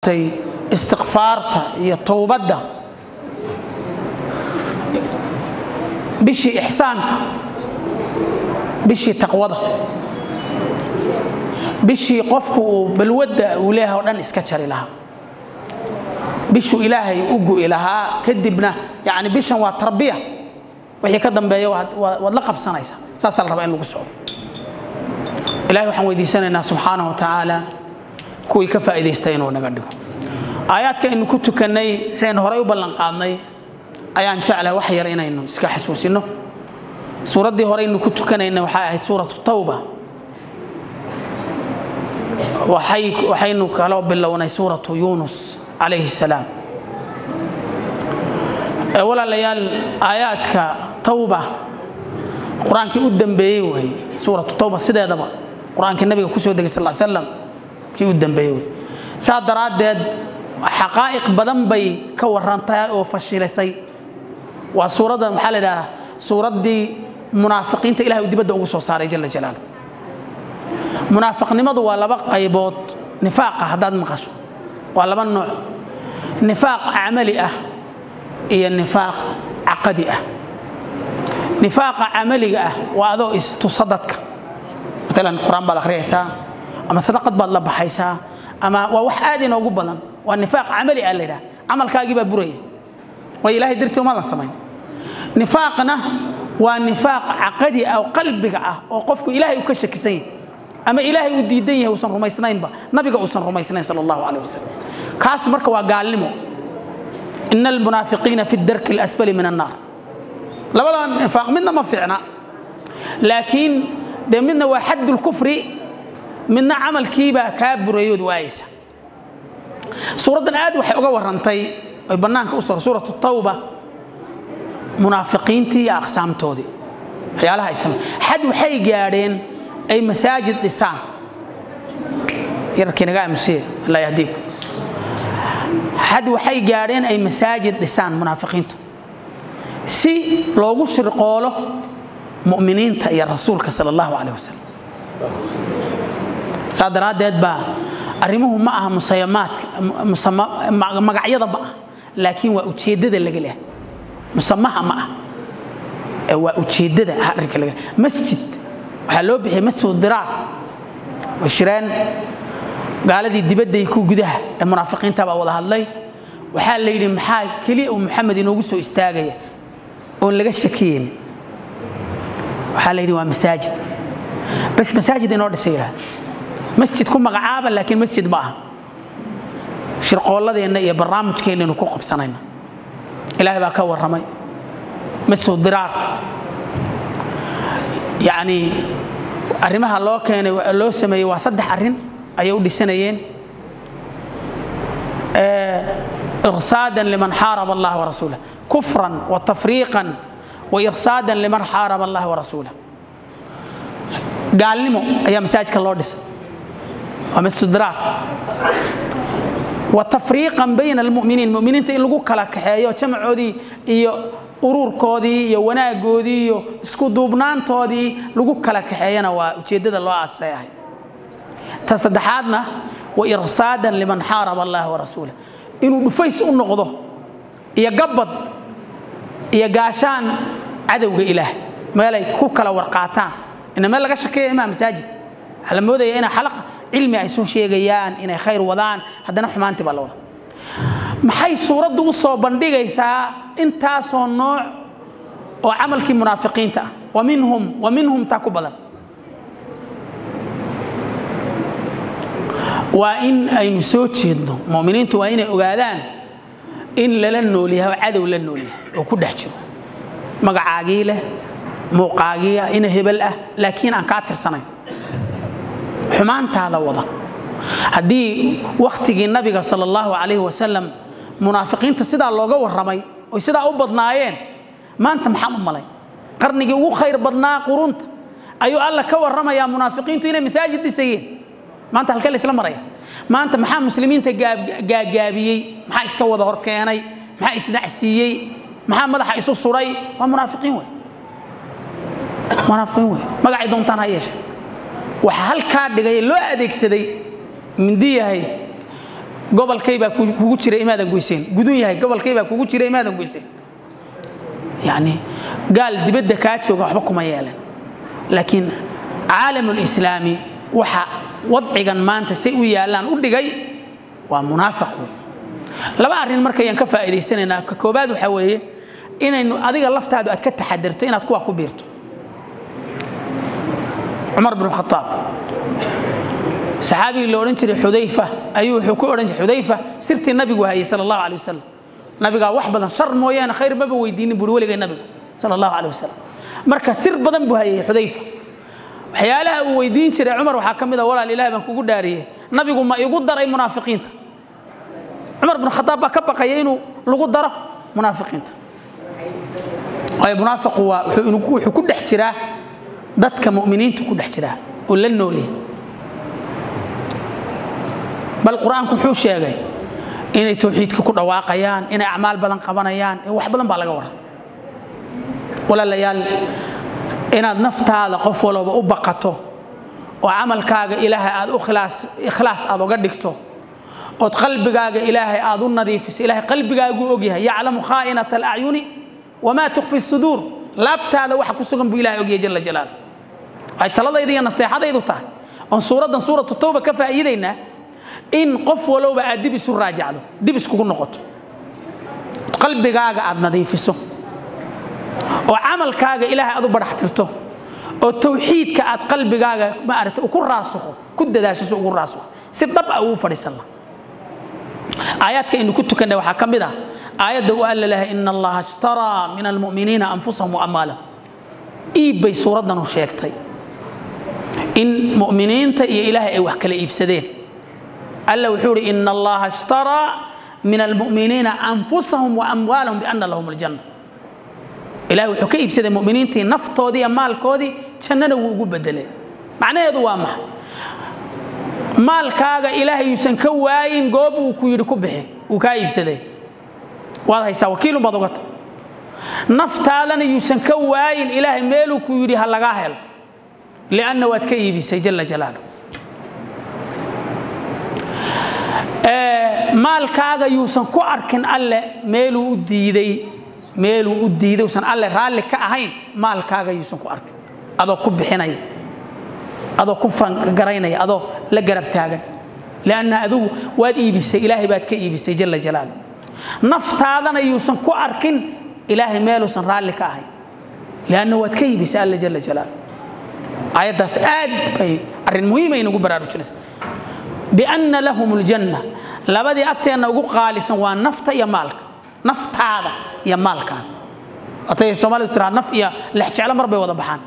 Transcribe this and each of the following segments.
maaragtay istikfaarta iyo towbadda bishii ixsaanka bishii taqwada bishii qofku uu balwadda uu leeyahay o dhan iska jari lahaa bishuu ilaahay u gu'i lahaa kadibna yani bishan waa tarbiya wixii ka dambeeya waad la qabsanaysaa saasaa la rabaa in lagu socdo ilahay waxaan weydiisanaynaa subxaanaه wa tacaala kuwii ka faa'idaystay inuu naga dhigo aayaadka aynu ku tukannay si aynu horay u ballan qaadnay ayaan jeclahay wax yar inaynu iska xasuusino suuraddii hore aynu ku tukanayna waxay ahayd suuratu tawba waxaynu kaloo bilownay suuratu yunus calayhi salaam walaalayaal aayaadka tawba qur-aankii u dambeeyey wey suuratu tawba sideedaba qur-aankii nabiga kusoo degay sal slam kii u dambeeyey wey saa daraaddeed xaqaa'iq badan bay ka warantahay oo fashilisay waa suuradda maxaa la idhahdaa suuraddii munaafiqiinta ilahay uu dibadda ugu soo saaray jala jalaalu munaafiqnimadu waa laba qaybood nifaaqa haddaad maqasho waa laba nooc nifaaq camali ah iyo nifaaq caqadi ah nifaaqa camaliga ah waa adoo istusa dadka maalan qur-aan baad akhriyaysaa ama sadaqad baad la baxaysaa ama waa wax aad inoogu badan waa nifaaq camali ah la yidhaha camalkaagii baa buraya way ilahay dartii umadan samayn nifaaqna waa nifaaq caqadi ah oo qalbiga ah oo qofku ilaahay uu ka shakisan yahay ama ilaahay uu diidan yahay uusan rumaysnaynba nabiga uusan rumaysnayn sal allahu caleh wasalam kaas marka waa gaalnimo ina almunaafiqiina fi darki alasfali min annaar labada nifaaq midna ma fiicna laakiin dee midna waa xad lkufri midna camalkiibaa kaa burayood waayaysa suuraddan aad waxay uga warrantay oy bannaanka u sor suuratu tawba munaafiqiintii iyo aqsaamtoodii waxyaalaha ay samey xad waxay gaadheen ay masaajid dhisaan yarkii naga aamusiye allah yahdiiku xad waxay gaadheen ay masaajid dhisaan munaafiqiintu si loogu shirqoolo mu'miniinta iyo rasuulka sala allahu caleyh wasalam saa daraaddeed baa arrimuhu ma aha musayamaadka magacyada ma ah laakiin waa ujeeddada laga leehay musamaha ma ah ee waa ujeeddada arrinka laga leehay masjid waxaa loo bixiyay masjid diraar way shireen gaaladii dibadday ku gudaha ee munaafiqiinta baa wada hadlay waxaa la yidhi maxaa keliya uu maxamed inoogu soo istaagaya oon laga shakiyeyn waxaa la yidhi waa masaajid bas masaajid inoo dhisay yidhaha masjid ku magacaaba laakiin masjid ma aha shirqoolladeenna iyo barnaamijkeennaynu ku qabsanayna ilaahay baa ka warramay masjid diraar yacni arrimaha loo keenay loo sameeyey waa saddex arrin ayay u dhisanayeen irsaadan liman xaaraba allah warasuulah kufran wa tafriiqan wa irsaadan liman xaaraba allah warasuulah gaalnimo ayaa masaajidka loo dhisay waa masjid diraar wa tafriiqan bayna almu'miniin mu'miniinta in lagu kala kaxeeyo jamacoodii iyo ururkoodii iyo wanaagoodii iyo isku duubnaantoodii lagu kala kaxeeyana waa ujeeddada loo aasay ahayd ta saddexaadna wa irsaadan liman xaaraba allah warasuulah inuu dhufays u noqdo iyo gabbad iyo gaashaan cadowga ilaah meelay ku kala warqaataan ina meel laga shakeeya imaa masaajid waxaa la moodaya inay xalaq cilmi ay soo sheegayaan inay khayr wadaan haddana xumaantii baa la wada maxay suuraddu u soo bandhigaysaa intaasoo nooc oo camalkii munaafiqiinta ah wa minhum wa minhum taa ku badan waa in aynu soo jeedno muminiintu waa inay ogaadaan in lala nool yahay oo cadow la nool yahay oo ku dhex jiro magacaagii leh muuqaagiia ina hebel ah laakiin aan kaa tirsanayn xumaantaada wada haddii wakhtigii nabiga sal allahu calayhi wasalam munaafiqiinta sidaa looga warramay oy sidaa u badnaayeen maanta maxaan u malay qarnigii ugu khayr badnaa qurunta ayuu alla ka warramayaa munaafiqiintu inay masaajid dhisayeen maanta halkee la isla maraya maanta maxaa muslimiinta gaagaabiyey maxaa iska wada hor keenay maxaa isdhacsiiyey maxaa madaxa isu suray waa munaafiqiin wey munaafiqiin wey magacay doontaan ha yeeshe waxa halkaa dhigay loo adeegsaday mindi yahay gobolkay baa kugu jira imaadan goyseen gudun yahay gobolkay baa kugu jira imaadan goyseen yani gaal dibadda kaa jooga waxba kuma yeelan laakiin caalamulislaami waxa wadcigan maanta say u yaallaan u dhigay waa munaafiq wey laba arrin markayaan ka faa'iidaysanaynaa ka koobaad waxaa weeye inaynu adiga laftaadu aad ka taxadirto inaad kuwa ku biirto cumar bnu khataab saxaabigii la odhan jiray xudayfa ayuu wuxuu ku odhan jiray xudayfa sirtii nabigu hayay sala allahu alay wasalam nabigaa wax badan shar mooyaane khayr maba weydiinin buuri weligay nabiga sala allahu alay wasalam marka sir badan buu hayay xudayfa waxyaalaha uu weydiin jiray cumar waxaa ka mid a walaal ilaah baan kugu dhaariyey nabigu ma igu daray munaafiqiinta cumar bnu khataab baa ka baqaya inuu lagu daro munaafiqiinta waayo munaafiqu waa wuxuu ku dhex jiraa dadka mu'miniintu ku dhex jiraa oo la noolyahay bal qur-aanku wuxuu sheegay inay tawxiidka ku dhawaaqayaan inay acmaal badan qabanayaan wax badan baa laga waran walaalayaal inaad naftaada qof walba u baqato oo camalkaaga ilaahay aad u ikhlaas aad uga dhigto ood qalbigaaga ilaahay aad u nadiifiso ilahay qalbigaaguu ogyahay yaclamu khaa'inata alacyuni wamaa tukfi suduur laabtaada waxa ku sugan buu ilahay ogyahay jala jalaalu waxay taladayda iyo naseexadaydu tahay oon suuraddan suuratu tawba ka faa'iidaynaa in qof walowba aad dib isu raajacdo dib iskugu noqoto qalbigaaga aad nadiifiso oo camalkaaga ilaahay aad u badhaxtirto oo tawxiidka aad qalbigaaga maarata ku raasukho ku dadaashiso ugu raasukho si dhab ah ugu fadhiisan laha aayaadka aynu ku tukannay waxaa ka mid ah aayadda u alla lahay ina allaha ishtaraa min almu'miniina anfusahum wa amwaalahum iib bay suuraddanu sheegtay in mu'miniinta iyo ilaahay ay wax kala iibsadeen alla wuxuu ihi ina allaha ishtaraa min almu'miniina anfusahum wa amwaalahum biana lahum aljanna ilahay wuxuu ka iibsaday mu'miniintii naftoodii iyo maalkoodii jannana wuu ugu bedeleen macnaheedu waa maxay maalkaaga ilaahay yuusan ka waayin goob uu ku yidhi ku bixi uu kaa iibsaday waad haysaa wakiilun baad ogata naftaadana yuusan ka waayin ilaahay meeluu ku yidhi ha lagaa helo lianna waad ka iibisay jala jalaalu maalkaaga yuusan ku arkin alle meeluu u diiday meeluu u diiday usan alle raalli ka ahayn maalkaaga yuusan ku arkin adoo ku bixinaya adoo ku fangaraynaya adoo la garab taagan lianna adigu waad iibisay ilaahay baad ka iibisay jala jalaalu naftaadana yuusan ku arkin ilaahay meeluusan raalli ka ahayn lianna waad ka iibisay alle jala jalaalu aayaddaas aad bay arrin muhiima inagu baraarujinaysa bianna lahum aljanna labadii agteenna ugu qaalisan waa nafta iyo maalka naftaada iyo maalkaada watay soomaalidu tiraa naf iyo lex jeclo mar bay wada baxaan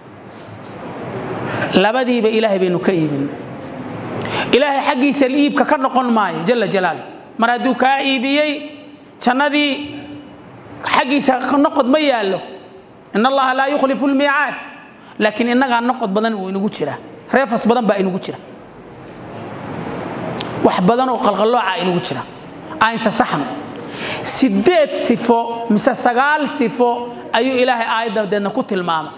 labadiiba ilaahay baynu ka iibin ilaahay xaggiisa iibka ka noqon maayo jala jalaalu mar hadduu kaa iibiyey jannadii xaggiisa noqod ma yaallo in allaha laa yukhlifu lmiicaad laakiin innagaa noqod badan uu inagu jira reefas badan baa inagu jira wax badan oo qalqallooca inagu jira aynsa saxno sideed sifo mise sagaal sifo ayuu ilaahay aayadda deedna ku tilmaamay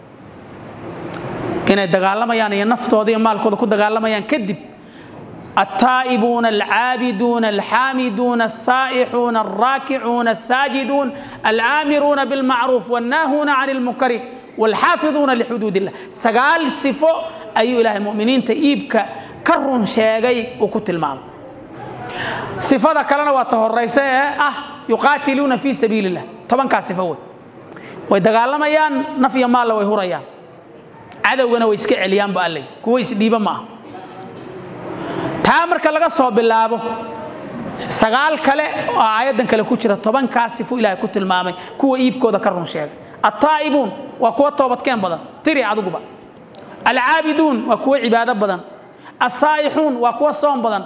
inay dagaalamayaan iyo naftooda iyo maalkooda ku dagaalamayaan kadib التائبون العابدون الحامدون السائحون الراكعون الساجدون الآمرون بالمعروف والناهون عن المنكر والحافظون لحدود الله سقال صفو أي إله المؤمنين تئيبك كرن شيغي وكت المام صفة كلنا وتهريسة أه يقاتلون في سبيل الله طبعا كاسفوي ويدقالما نفي مال ويهريان cadowgana way iska celiyaan ba allay kuwa isdhiiba maaha taa marka laga soo bilaabo sagaal kale oo aayaddan kale ku jira tobankaa sifu ilaahay ku tilmaamay kuwa iibkooda ka run sheegay attaa'ibuun waa kuwa toobadkeen badan tiri adiguba alcaabiduun waa kuwa cibaado badan assaa'ixuun waa kuwa soom badan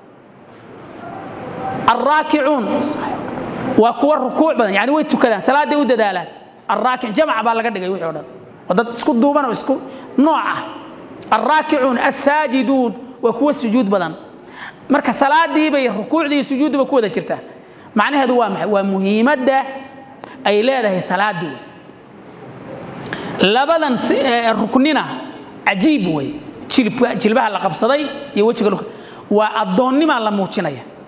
alraakicuun waa kuwa rukuuc badan yani way tukadaan salaaday u dadaalaan alraakic jamac baa laga dhigay wixii o dhan ودد اسكو دوبان اسكو نوعه الراكعون الساجدون وكو سجود بدن marka salaadii bay rukuucdii sujuudba ku wada jirtaa macnaheedu waa maxay waa muhiimadda ay leedahay salaadu labadan ruknina cajiib wey jilbaha la qabsaday iyo wejiga waa addoonnima la muujinaya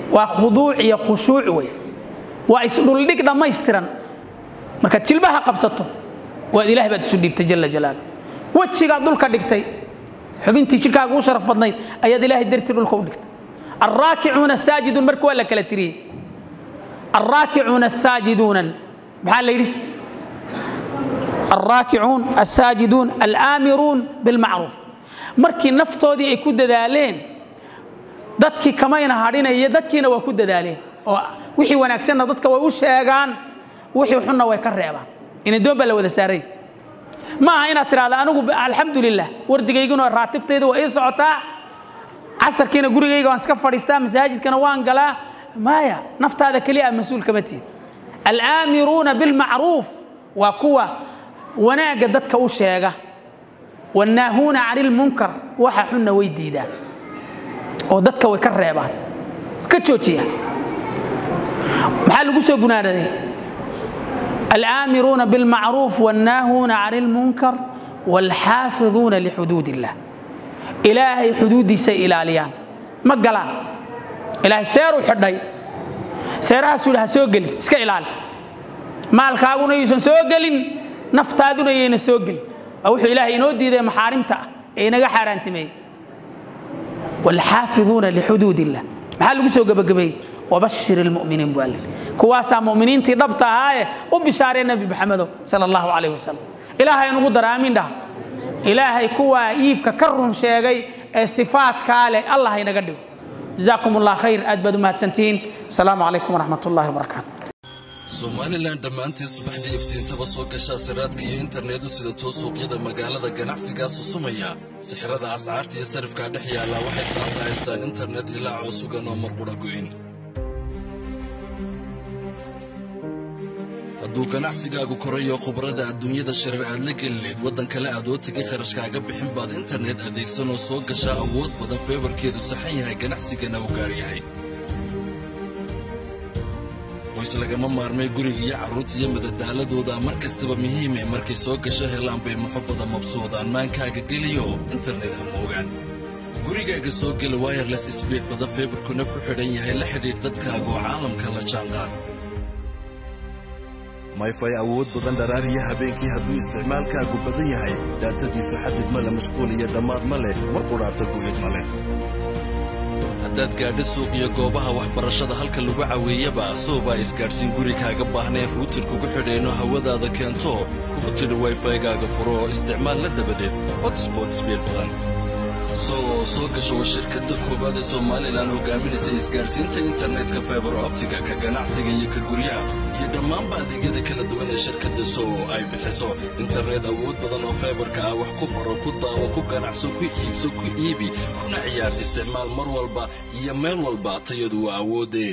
waa khuduuc iyo khushuuc wey waa isdhuldhig dhammaystiran markaad jilbaha qabsato waad ilahay baad isu dhiibtay jala jalaalu wejigaad dhulka dhigtay xubintii jidhkaaga u sharaf badnayd ayaad ilaahay dartii dhulka u dhigtay alraakicuuna asaajiduun marka waa la kala tiriyey alraakicuuna asaajiduuna maxaa la yidhi alraakicuun asaajiduun alaamiruun bilmacruuf markii naftoodii ay ku dadaaleen dadkii kamayna hadhinaya dadkiina waa ku dadaaleen oo wixii wanaagsanna dadka way u sheegaan wixii xunna way ka reebaan inadoon baa la wada saaray ma aha inaad tidhahda anigu alxamdulilah wardigayguna raatibtayda waa ii socotaa casarkiina gurigayga waan iska fadhiistaa masaajidkana waan galaa maya naftaada keliya aad mas-uul kama tihin alaamiruuna bilmacruuf waa kuwa wanaagga dadka u sheega wannaahuuna cani ilmunkar waxa xunna way diidaan oo dadka way ka reebaan ka joojiya maxaa lagu soo gunaanaday alaamiruuna bilmacruuf wannaahuuna cani ilmunkar waalxaafiduuna lixuduud illah ilaahay xuduuddiisay ilaaliyaan ma galaan ilaahay seeruu xidhay seerahaasuu yidhi ha soo gelin iska ilaali maalkaaguna yuusan soo gelin naftaaduna yayna soo gelin waa wuxuu ilaahay inoo diiday maxaarimta ah ee inaga xaaraantimeeyey waalxaafiduuna lixuduud illah maxaa lagu soo gebagabeeyey wabashir ilmu'miniin buu alle kuwaasaa mu'miniintii dhabta ahaaye u bishaaree nebi maxamedow sala allahu calayh wasalam ilaahay nugu daraamin dhah ilaahay kuwaa iibka ka run sheegay ee sifaadkaa leh allah inaga dhigo jazaakum allah khayr aad baad u mahadsantihiin asalaamu calaykum waraxmat ullahi wabarakaatu somalilan dhammaanteed subaxdii iftiintaba soo gashaa siraadka iyo internetu sida too suuqyada magaalada ganacsigaa susumaya sixirada ascaarta iyo sarifkaa dhex yaallaa waxay saanta haystaan internet ilaa coosugan oo marqudha goyn hadduu ganacsigaagu korayo khubrada adduunyada sharar aad la gelineed waddan kale aad oo tegay kharashkaaga bixin baad internet adeegsanoo soo gashaa awood badan feebarkeedu saxan yahay ganacsigana u gaar yahay qoys lagama maarmay guriga iyo carruurta iyo madadaaladooda mar kastaba muhiime markay soo gasho helaan bay muxubbada mabsuudaan maankaaga geliyo internet ha moogaan gurigaaga soo gela wayerles sbiid badan feebarkuna ku xidhan yahay la xidhiidh dadkaaga oo caalamka la jaanqaad mayfay awood badan dharaariya habeenkii hadduu isticmaalkaagu badan yahay daatadiisu xadid ma le mashquul iyo dhammaad ma leh mar qudhaata go'id ma leh haddaad gaadho suuq iyo goobaha waxbarashada halka lagu caweeyaba soobaa isgaadhsiin guri kaaga baahnayn ruutir kugu xidheenno hawadaada keento kugu tidhi wayfaygaaga furo oo isticmaal la dabadeed hotspot sbiid badan soo soo gasho waa shirkadda koowaad ee somalilan hogaaminaysa isgaadhsiinta internetka faibar optiga ka ganacsiga iyo ka guryaha iyo dhammaanba adeegyada kala duwan ee shirkadda soo ay bixiso internet awood badan oo faibarka ah wax ku baro ku daawo ku ganacso ku iibso ku iibi kuna ciyaar isticmaal mar walba iyo meel walba tayadu waa awoodee